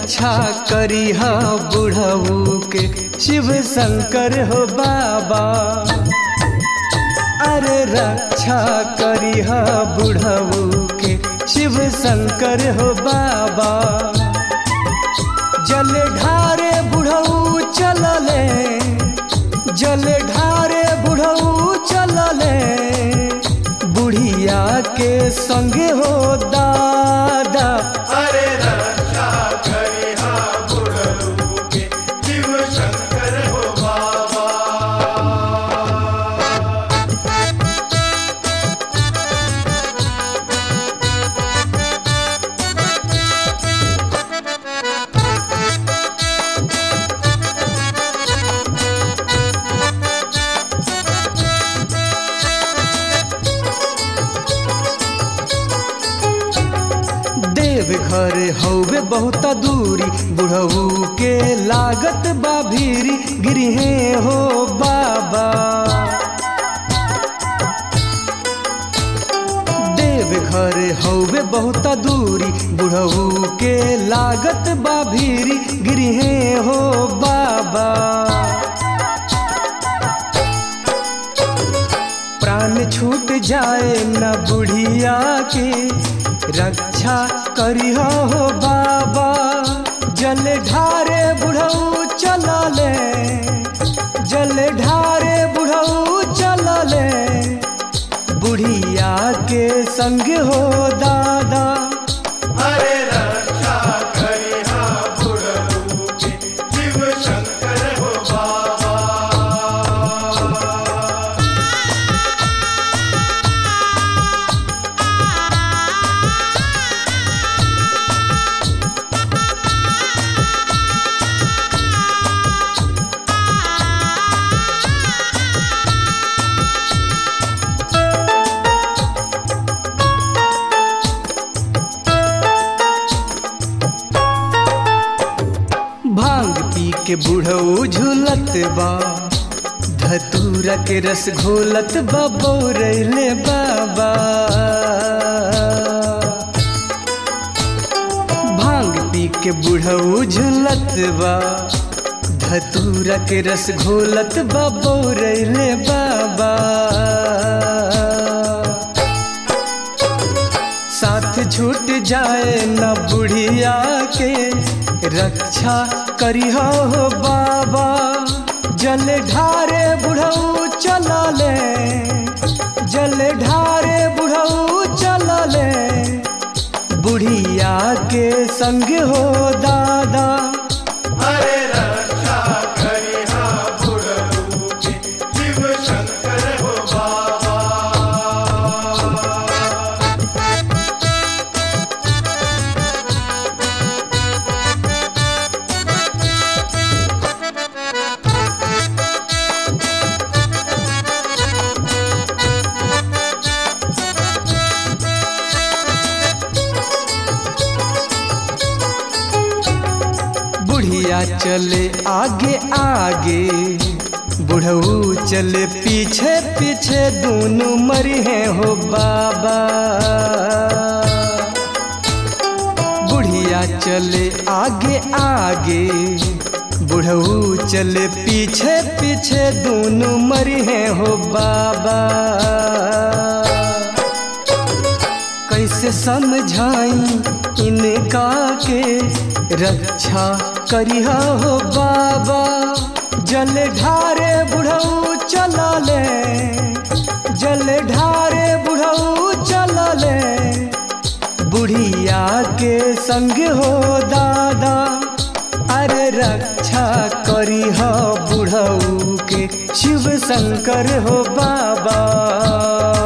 रक्षा करी हा बुढ़ऊ के शिव शंकर हो बाबा अरे रक्षा करी हा बुढ़ऊ के शिव शंकर हो बाबा जल ढारे बुढ़ऊ चलले जल ढारे बुढ़ऊ चलले बुढ़िया के संगे हो दादा अरे रक्षा करी हा बुढ़ऊ के शिव शंकर हो बाबा देव घर हौवे बहुत दूरी बुढ़ऊ के लागत बा भीरी गिरहे हो बाबा देव घर हौवे बहुत दूरी बुढ़ऊ के लागत बा भीरी गिरहे हो बाबा प्राण छूट जाए न बुढ़िया के रक्षा करियो हो बाबा जल ढारे बुढ़ऊ चलले जल ढारे बुढ़ऊ चलले बुढ़िया के संग हो दादा अरे रक्षा करी हा बुढ़ऊ के शिव शंकर हो बाबा भांग पी के बुढ़ऊ झूलत बा धतूरा के रस घोलत बा बोरैले बाबा भांग पी के बुढ़ऊ झूलत बा धतूरा के रस घोलत बा बोरैले बाबा साथ छूट जाए न बुढ़िया के रक्षा करियो हो बाबा जल ढारे बुढ़ऊ चलले जल ढारे बुढ़ऊ चलले बुढ़िया के संग हो दादा अरे रक्षा करी हा बुढ़ऊ के शिव शंकर हो बाबा बुढ़िया चले आगे आगे बुढ़ऊ चले पीछे पीछे दोनों मरी हैं हो बाबा बुढ़िया चले आगे आगे बुढ़ऊ चले पीछे पीछे दोनों मरी हैं हो बाबा कैसे समझाई इनका के रक्षा करिया हो बाबा जल ढारे बुढ़ऊ चलले जल ढारे बुढ़ऊ चलले बुढ़िया के संग हो दादा अरे रक्षा करी हो बुढ़ऊ के शिव शंकर हो बाबा